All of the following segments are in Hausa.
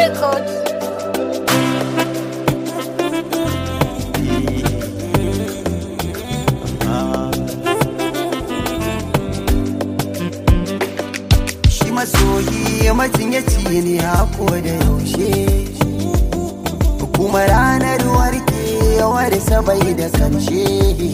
Records. shi masoyi majinyaci ne hako da yaushe kuma ranar warkewar sabai da karshe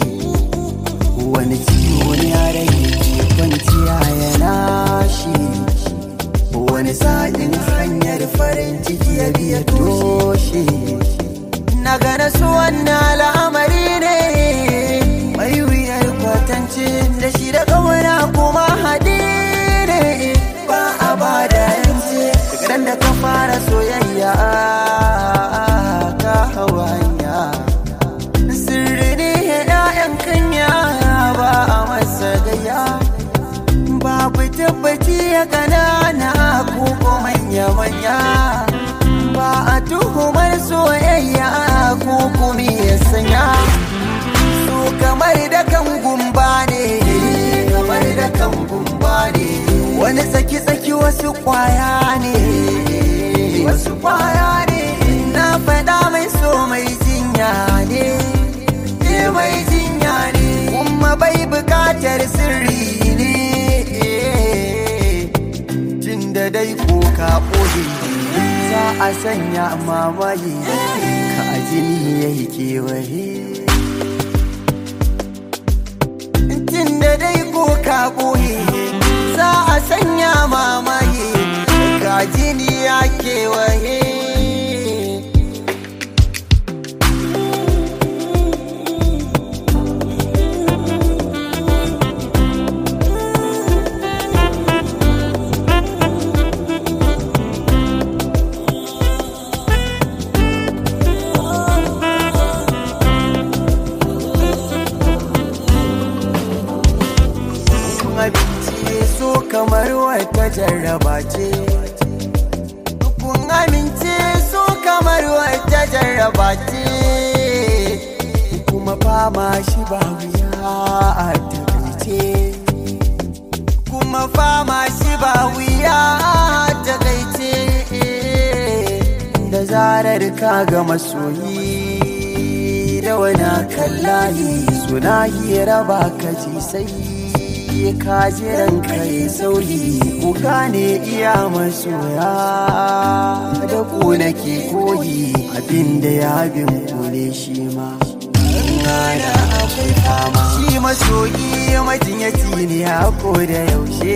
wani ciwo ne a rai ke kwanciya yana shi wani sa'in hanyar farin ciki ya biya toshe na gana su wannan al'amari ne mai wuyar kwatance da shi da kawana kuma haɗe ne ba a ba da yance daga da ka fara soyayya ka hawanya sirri ne ya'yan kanya ba a masa gaya babu tabbaci ya kanana ko ko manya-manya ba a tuhumar soyayya ko kuma ya sanya su kamar da kan gumba ne kamar da kan gumba ne wani tsaki-tsaki wasu kwaya ne wasu kwaya ne na faɗa mai so mai jinya ne ne mai jinya ne kuma bai bukatar sirri ne jin da dai ko ka ɓoye za a sanya mamaye ka jini ya yi kewaye jin da dai ko ka ɓoye za a sanya mamaye ka jini ya kewaye abinci so kamar wata jarraba ce kun amince so kamar wata jarraba ce kuma fama shi ba wuya a takaice kuma fama shi ba wuya a takaice da zarar ka ga masoyi da wani kallahi suna hira ba ka ji sai ka jiran kai sauyi ku gane iya masoya da ku nake koyi abinda ya bin kule shi ma Rana akwai fama shi masoyi majinyaci ne hako da yaushe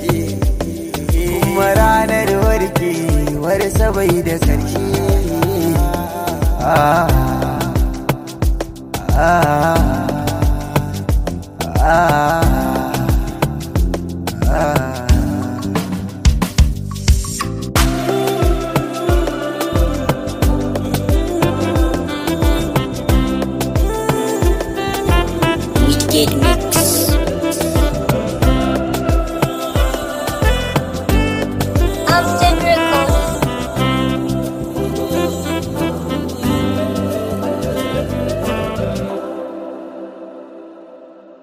kuma ranar warkewar sabai da karshe ah